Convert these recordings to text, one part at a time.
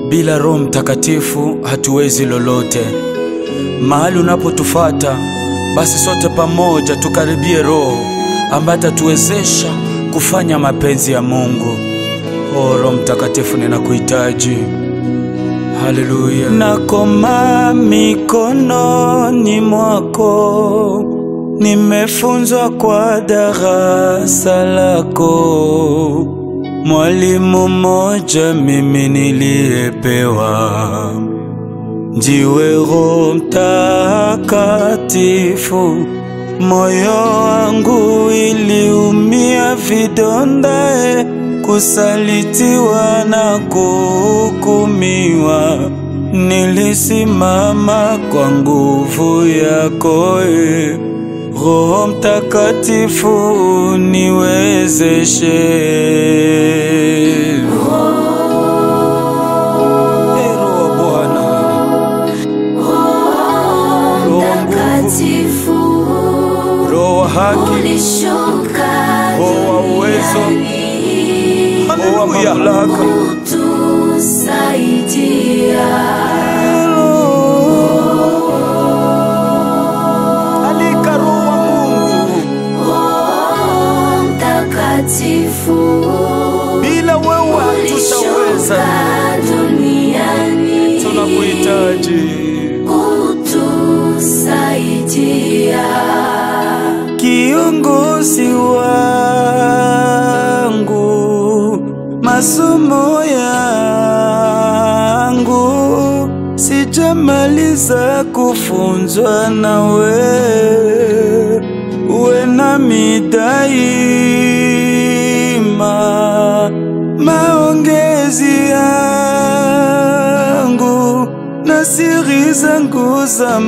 Bila Roho Mtakatifu hatuwezi lolote. Mahali unapotufata basi, sote pamoja tukaribie Roho ambaye atatuwezesha kufanya mapenzi ya Mungu. O Roho Mtakatifu, ninakuhitaji. Haleluya. Nakoma mikononi mwako, nimefunzwa kwa darasa lako. Mwalimu mmoja mimi niliyepewa, ndiwe Roho Mtakatifu. Moyo wangu iliumia vidondae, kusalitiwa na kuhukumiwa. Nilisimama kwa nguvu yako, e Roho Mtakatifu, niwezeshe. Ee Roho wa Bwana, Roho wa nguvu, Roho wa haki, ulishuka Roho wa uwezo, Roho wa mamlaka. tusaidia Alika Roho wa Mungu, mtakatifu bila wewe hatutaweza. ulishuka duniani Tunakuhitaji. kutusaidia Kiongozi wangu, masomo yangu sijamaliza kufunzwa nawe, uwe nami daima. Maongezi yangu na siri zangu za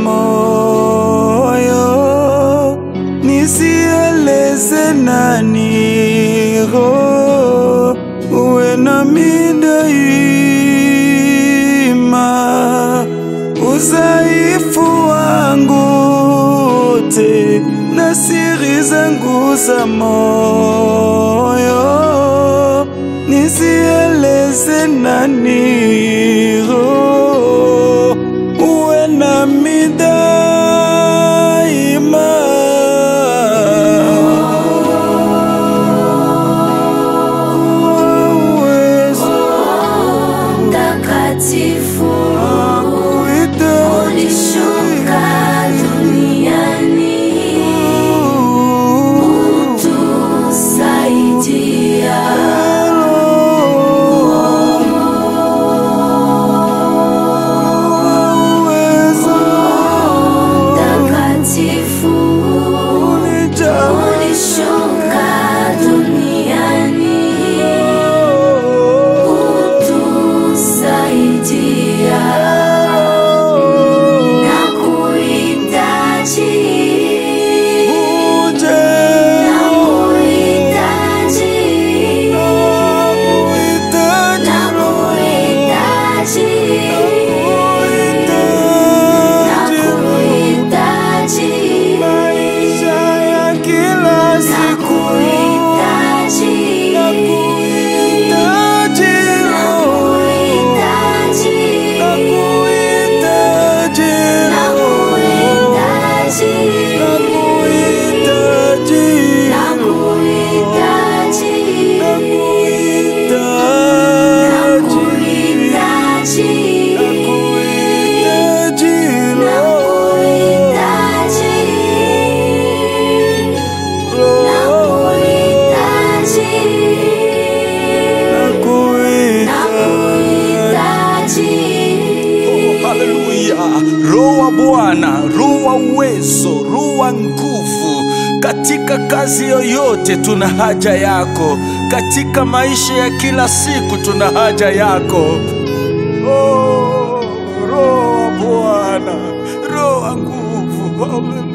moyo nisieleze nani Roho, uwe nami daima. Udhaifu wangu wote na siri zangu za moyo nisieleze nani Roho, uwe nami daima. Uwezo mtakatifu kuhitaji. ulishuka duniani tusaidia mtakatifu ulishuka duniani tusaidia na kuhitaji na kuhitaji na kuhitaji na kuhitaji Maisha ya kila na siku kuhitaji nakuhitaji na Roho, kuhitaji nakuhitaji na Roho, kuhitaji nakuhitaji na Roho, kuhitaji nakuhitaji, nakuhitaji nakuhitaji Roho, nakuhitaji. Haleluya! Roho wa Bwana, roho wa uwezo, roho wa nguvu. Katika kazi yoyote tuna haja yako, katika maisha ya kila siku tuna haja yako. Oh, roho wa Bwana, roho wa nguvu. Haleluya!